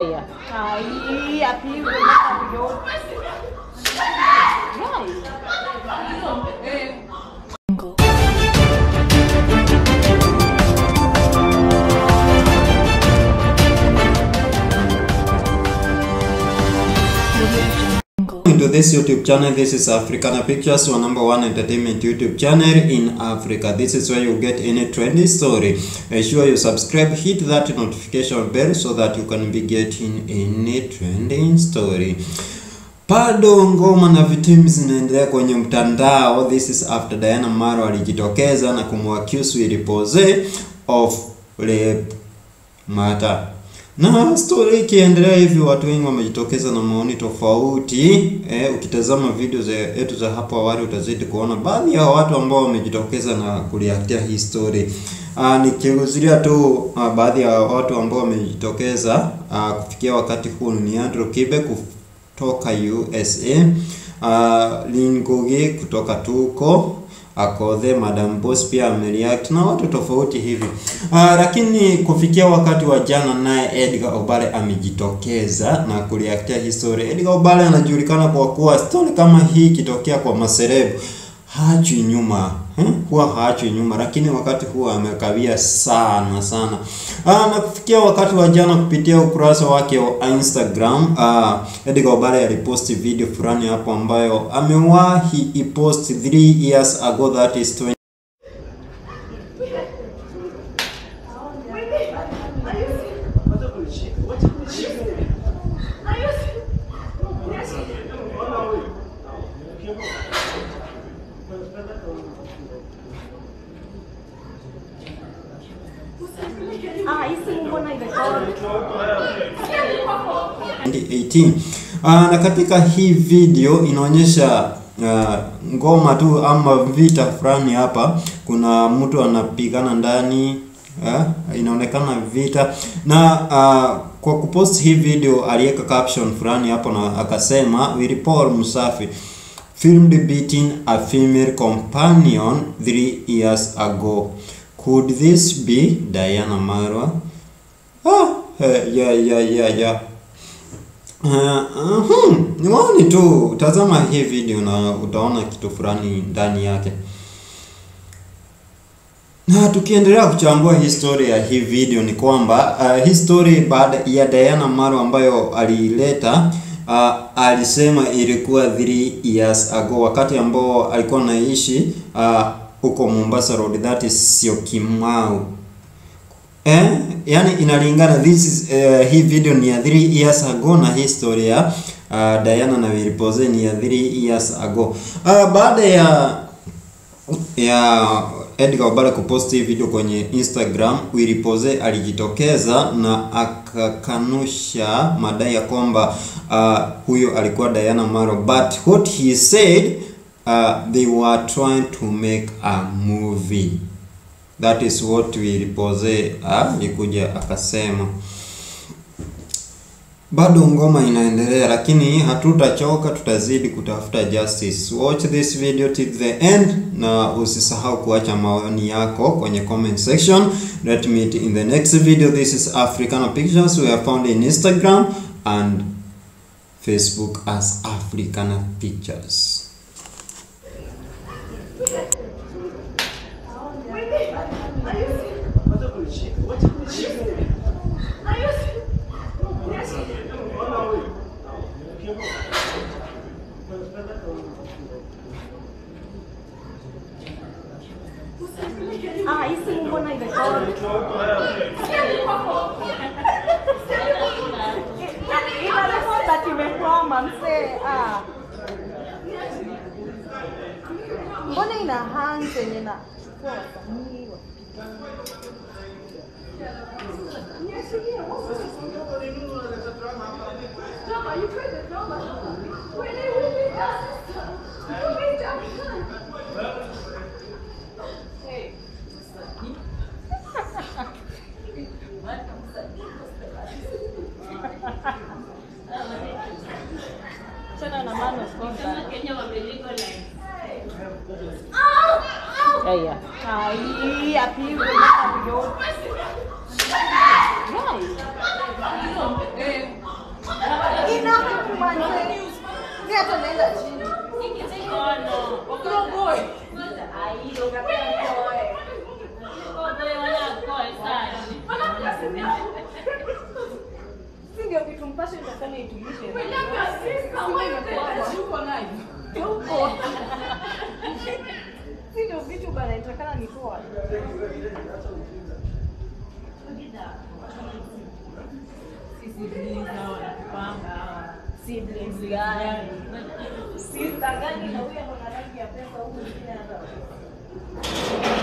Yeah. Ai, apigwe mpaka mdomo. into this YouTube channel. This is Africana Pictures, your number one entertainment YouTube channel in Africa. This is where you get any trendy story. Ensure you subscribe, hit that notification bell so that you can be getting any trending story. Bado ngoma na vitimu zinaendelea kwenye mtandao. This is after Diana Maro alijitokeza na kumwaccuse Willy Pose of rape matter. Na story ikiendelea hivi, watu wengi wamejitokeza na maoni tofauti. Eh, ukitazama video zetu za hapo awali utazidi kuona baadhi ya watu ambao wamejitokeza na kureactia hii story. Ah, nikihuzuria tu ah, baadhi ya watu ambao wamejitokeza ah, kufikia wakati huu ni Andrew Kibe kutoka USA, ah, Lingugi kutoka Tuko Akodhe, Madam Boss pia amereact na watu tofauti hivi. Ah, lakini kufikia wakati wa jana naye Edgar Obare amejitokeza na kureactia hii story. Edgar Obare anajulikana kwa kuwa story kama hii ikitokea kwa maserebu haachwi nyuma hmm? huwa haachwi nyuma, lakini wakati huwa amekawia sana sana. Ah, na kufikia wakati wa jana kupitia ukurasa wake wa Instagram ah, Edgar Obare aliposti video fulani hapo ambayo amewahi ipost 3 years ago that is 20 Ah, hii simu mbona imekosa? 2018. Ah, na katika hii video inaonyesha ah, ngoma tu ama vita fulani hapa. Kuna mtu anapigana ndani ah, inaonekana vita na ah, kwa kupost hii video aliweka caption fulani hapo na akasema Willy Paul Musafi filmed beating a female companion three years ago. Could this be Diana Marwa? Ah, eh, yeah, yeah, yeah, yeah. Uh, uh, ni maoni tu, tazama hii video na utaona kitu fulani ndani yake. Na tukiendelea kuchambua history ya hii video ni kwamba uh, hii story baada ya Diana Maro ambayo aliileta uh, alisema ilikuwa 3 years ago, wakati ambao alikuwa anaishi uh, huko Mombasa Road, that is Syokimau. Eh, yani inalingana this is uh, hii video ni ya 3 years ago na hii story ya uh, Diana na Willy Pose ni ya 3 years ago. Uh, baada ya ya Edgar Obare kupost hii video kwenye Instagram, Willy Pose alijitokeza na akakanusha madai ya kwamba uh, huyo alikuwa Diana Maro, but what he said uh, they were trying to make a movie That is what Willy Pose alikuja akasema. Bado ngoma inaendelea, lakini hatutachoka, tutazidi kutafuta justice. Watch this video till the end, na usisahau kuacha maoni yako kwenye comment section. Let me meet in the next video. This is Africana Pictures. We are found in Instagram and Facebook as Africana Pictures. Ah, hii simu mbona imekosa? Inasema kimekwama msee. Ah. Mbona ina hang yenye na chukua wasanii wa Tena na man of contact. Yeah, yeah. Ai, apigwe mpaka mdomo. Inakumanze. Mimi hata naenda chini. Si ndio kitu mpasho itakana itulishe. Yuko. Si ndio vitu bana itakana nitoa. Sister gani na huyo ana rangi ya pesa huyu mwingine hata.